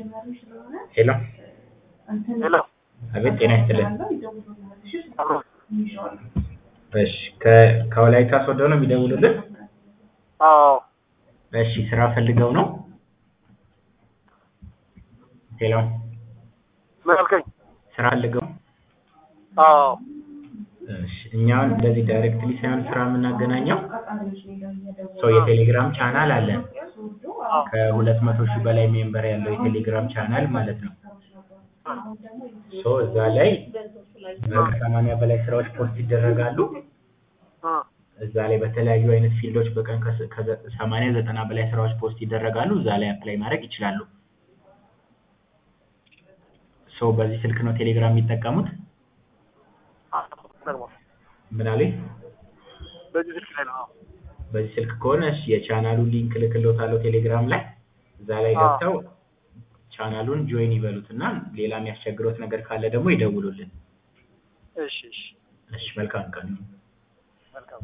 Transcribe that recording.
ሄሎ ሄሎ አቤት ጤና ይስጥልን አብሮ እሺ ከ- ከወላይታ ሶዶ ነው የሚደውሉልን አዎ እሺ ስራ ፈልገው ነው ሄሎ ምን አልከኝ? ስራ ፈልገው አዎ እሺ እኛውን እንደዚህ ዳይሬክትሊ ሳይሆን ስራ የምናገናኘው ሰው የቴሌግራም ቻናል አለን ከሁለት መቶ ሺህ በላይ ሜምበር ያለው የቴሌግራም ቻናል ማለት ነው ሶ እዛ ላይ ከሰማንያ በላይ ስራዎች ፖስት ይደረጋሉ እ እዛ ላይ በተለያዩ አይነት ፊልዶች በቀን ከሰማንያ ዘጠና በላይ ስራዎች ፖስት ይደረጋሉ እዛ ላይ አፕላይ ማድረግ ይችላሉ ሶ በዚህ ስልክ ነው ቴሌግራም የሚጠቀሙት ደግሞ ምን አሉኝ በዚህ ስልክ ላይ ነው። አዎ በዚህ ስልክ ከሆነ እሺ የቻናሉን ሊንክ ልክልዎታለሁ ቴሌግራም ላይ እዛ ላይ ገብተው ቻናሉን ጆይን ይበሉት እና ሌላ የሚያስቸግሮት ነገር ካለ ደግሞ ይደውሉልን እሺ እሺ እሺ መልካም ቀን መልካም